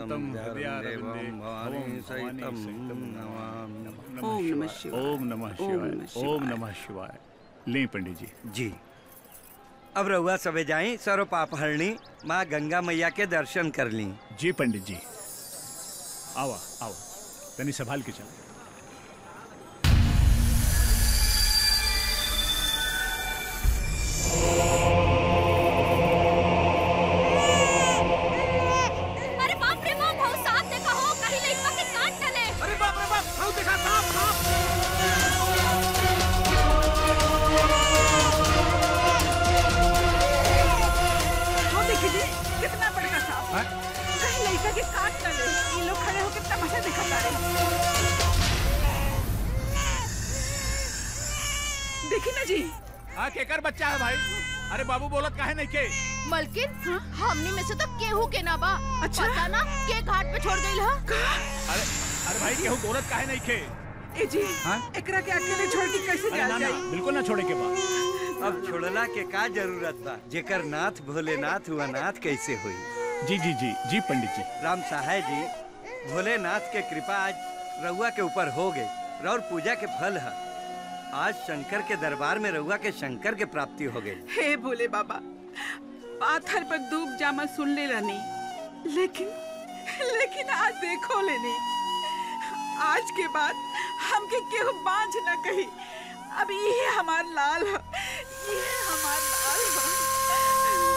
शान्तं हृदयारविन्दे भवानी सहितं नमामि ओम नमः शिवाय ओम नमः शिवाय ओम नमः शिवाय ले पंडित जी जी अब रहुआ सबे जाई सरो पाप हरणी माँ गंगा मैया के दर्शन कर ली जी पंडित जी आवा आवा तनी संभाल के चल अरे बाप रे बाप बहुत साफ देखा हो कहीं लइका के काट डाले अरे बाप रे बाप हाउ देखा सांप सांप वो देखिए जी कितना बड़का सांप कहीं लड़का के काट न ले ये लोग खड़े होकर तमाशा देखा जा रहे देखिए ना जी हाँ केकर बच्चा है भाई अरे बाबू बोलत काहे नहीं के मलकिन हमनी में से तो केहू के ना बा अच्छा पता ना के घाट पे छोड़ गइल ह अरे अरे भाई केहू बोलत काहे नहीं के ए जी हाँ? एकरा के अकेले छोड़ के कैसे अरे जा ना ना जाए बिल्कुल ना छोड़े के बा अब छोड़ला के का जरूरत बा जेकर नाथ भोलेनाथ हुआ नाथ कैसे हुई जी जी जी जी पंडित जी राम सहाय जी भोलेनाथ के कृपा आज रउआ के ऊपर हो गई और पूजा के फल है आज शंकर के दरबार में रउआ के शंकर के प्राप्ति हो गई हे भोले बाबा पाथर पर धूप जामा सुन ले रहनी लेकिन लेकिन आज देखो लेनी आज के बाद हमके केहू बांझ न कही अब ये हमार लाल है ये हमार लाल है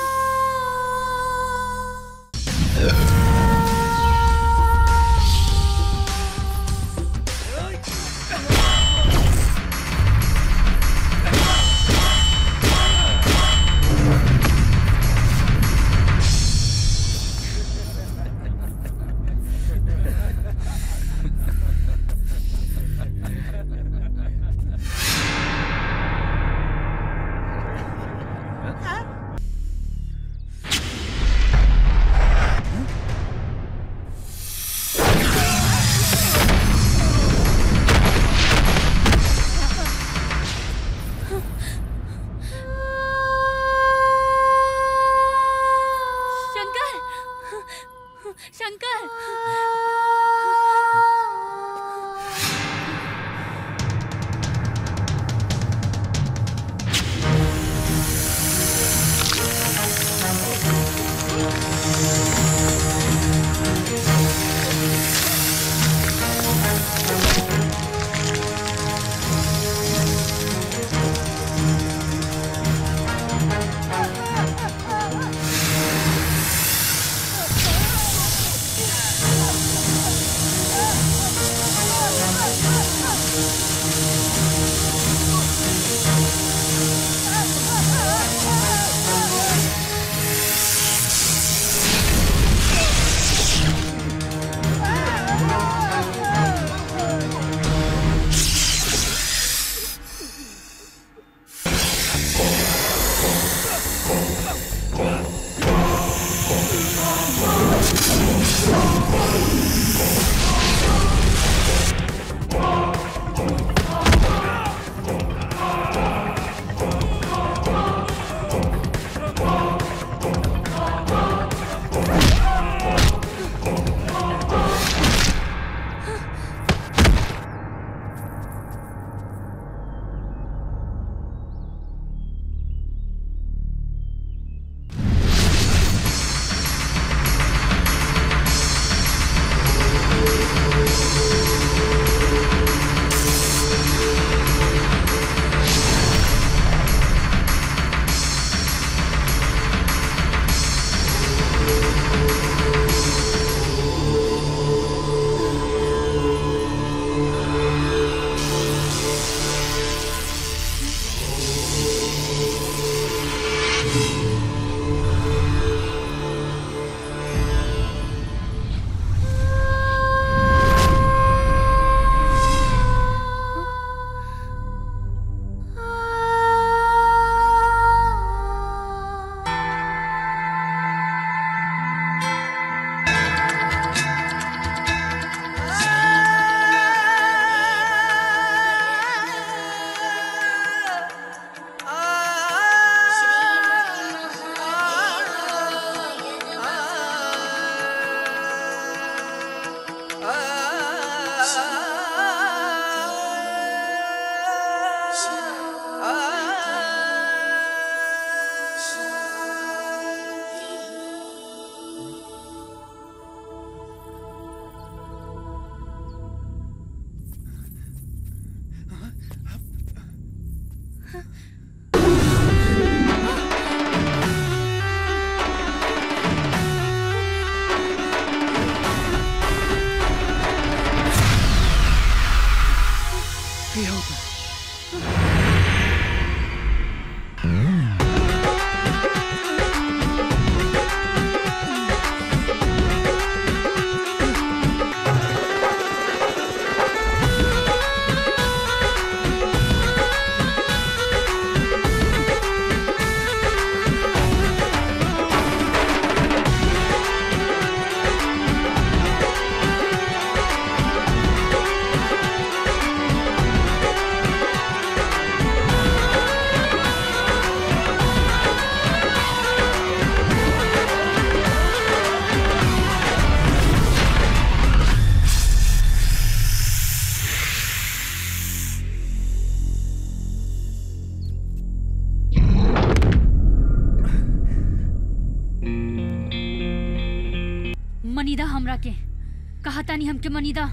मनीदा हमरा के कहा तानी हमके मनीदा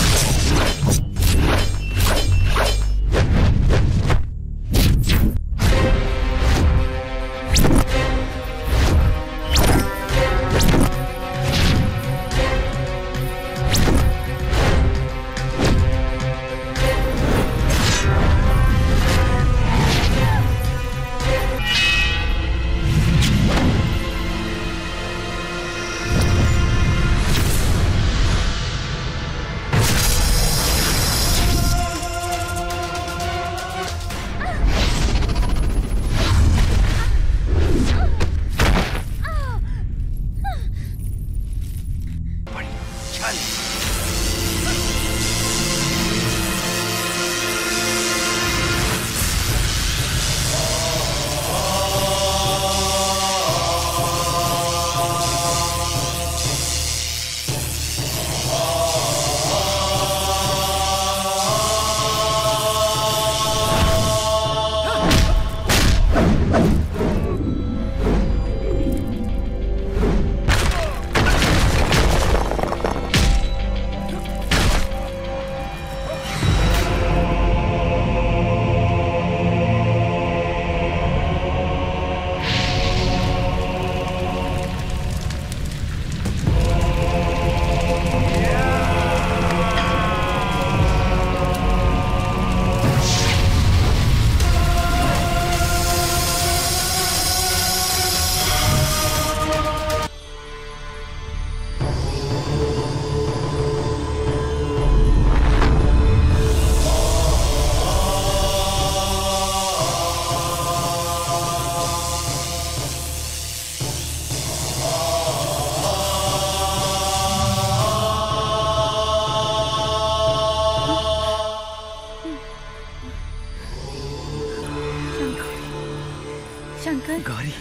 शंकर गौरी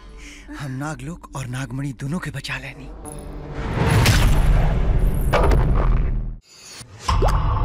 हम नागलोक और नागमणि दोनों के बचा लेनी